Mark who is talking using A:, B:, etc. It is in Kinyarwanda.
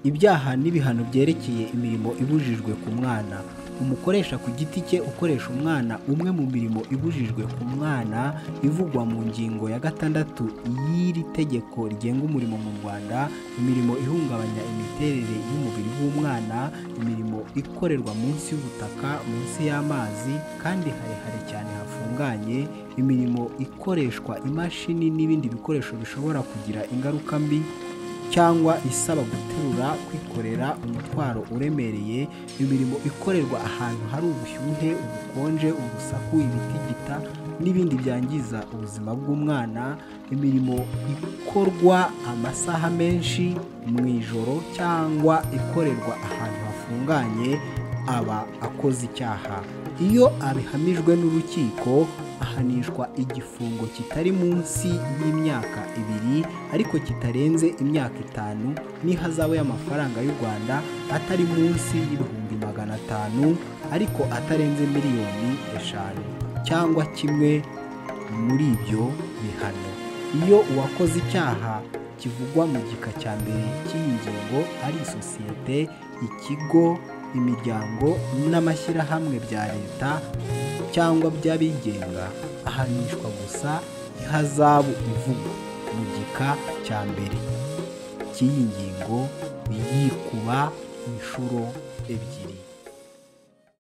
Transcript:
A: ibyaha n'ibihano byerekeye imirimo ibujijwe ku mwana umukoresha ku giti cye ukoresha umwana umwe mu mirimo ibujijwe ku mwana ivugwa mu ngingo ya gatandatu y'iri tegeko rigenga umurimo mu rwanda imirimo ihungabanya imiterere y'umubiri w'umwana imirimo ikorerwa munsi y'ubutaka munsi y'amazi kandi harehare cyane hafunganye imirimo ikoreshwa imashini n'ibindi bikoresho bishobora kugira ingaruka mbi cyangwa isaba guterura kwikorera umutwaro uremereye imirimo ikorerwa ahantu hari ubushyuhe ubukonje urusaku ibitigita n'ibindi byangiza ubuzima bw'umwana imirimo ikorwa amasaha menshi mu ijoro cyangwa ikorerwa ahantu hafunganye aba akoze icyaha iyo abihamijwe n'urukiko ahanishwa igifungo kitari munsi y'imyaka ibiri ariko kitarenze imyaka itanu n'ihazabu y'amafaranga y'u rwanda atari munsi y'ibihumbi magana atanu ariko atarenze miliyoni eshanu cyangwa kimwe muri ibyo bihano iyo uwakoze icyaha kivugwa mu gika cya mbere cy'iyi ngingo ari isosiyete ikigo imiryango n'amashyirahamwe bya leta cyangwa by'abigenga ahanishwa gusa ihazabu ivugwa mu gika cya mbere cy'iyi ngingo y'ikuba inshuro ebyiri